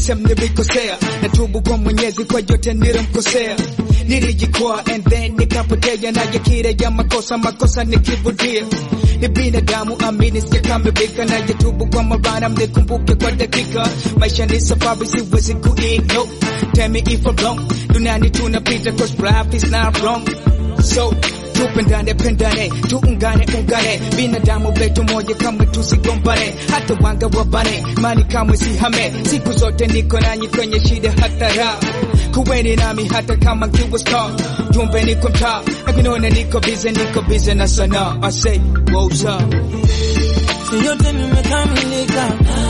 sehemu nilikosea, natubu kwa Mwenyezi kwa yote nilimkosea. Nilijikwaa and then nikapotea, naje kile ya makosa makosa nikirudia. Ni binadamu amini, sijakamilika, najitubu kwa mara, mnikumbuke kwa dakika. Maisha ni safari, siwezi kuignore. Tell me if I'm wrong, duniani tunapita, cause life is not wrong. So tupendane pendane, tuungane ungane, binadamu wetu moja, kamwe tusigombane, hata wanga wabane, mani kamwe sihame, siku zote niko nanyi kwenye shida hata raha. Kuweni nami hata kama kiwa star, jumbe niko mtaa, nakinona niko bize, niko bize na sanaa. I say, what's up? Si yote nimekamilika,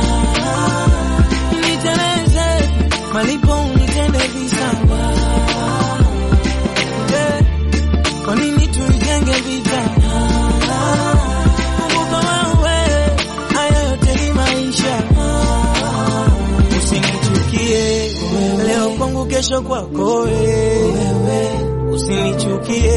niteleze malipo unitende visawa. Eh, Kwa nini tuijenge vita? Kumbuka wewe, haya yote ni maisha. Usinichukie leo kwangu, kesho kwako wewe. Usinichukie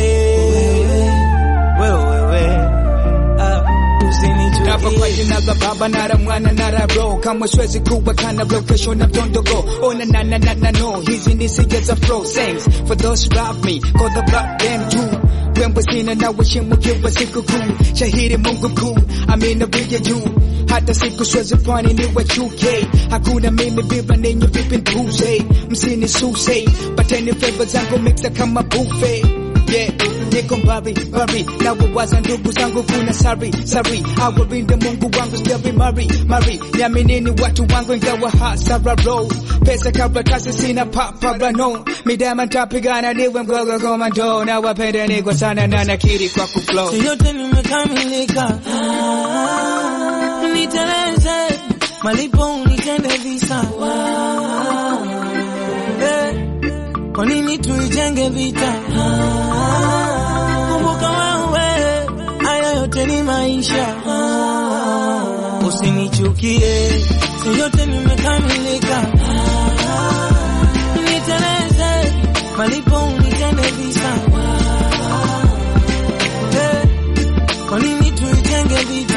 wewe, wewe. Ah, Hapa kwa usinichukie jina la Baba na la Mwana na la Roho, kamwe siwezi kuwa kana leo, kesho na mtondogo. Oh na na na na na no, hizi ni sija za flow thanks for those who love me, call the block them too. Wembe sina na waheshimu kiwa siku kuu, shahidi Mungu mkuu, amina vija juu hata siku siwezi fani ni wachuke, hakuna mimi bila ninyi vipi npuze, msini suse, pateni flavor zangu mixa kama buffet yeah, niko mbali mbali na wawaza ndugu zangu, kuna sari sari, awalinde Mungu wangu sijavi mari mari, niaminini watu wangu ingawa hasara roll pesa karatasi sina paparano, midama ntapigana niwe mgogo komando, na wapendeni kwa sana na nakiri kwa kuflow Si yote nimekamilika, niteleze malipo unitende visawa. Eh, Kwa nini tuijenge vita? Kumbuka wewe, haya yote ni maisha. Usinichukie, si yote nimekamilika, niteleze malipo unitende visawa. Eh, Kwa nini tuijenge vita?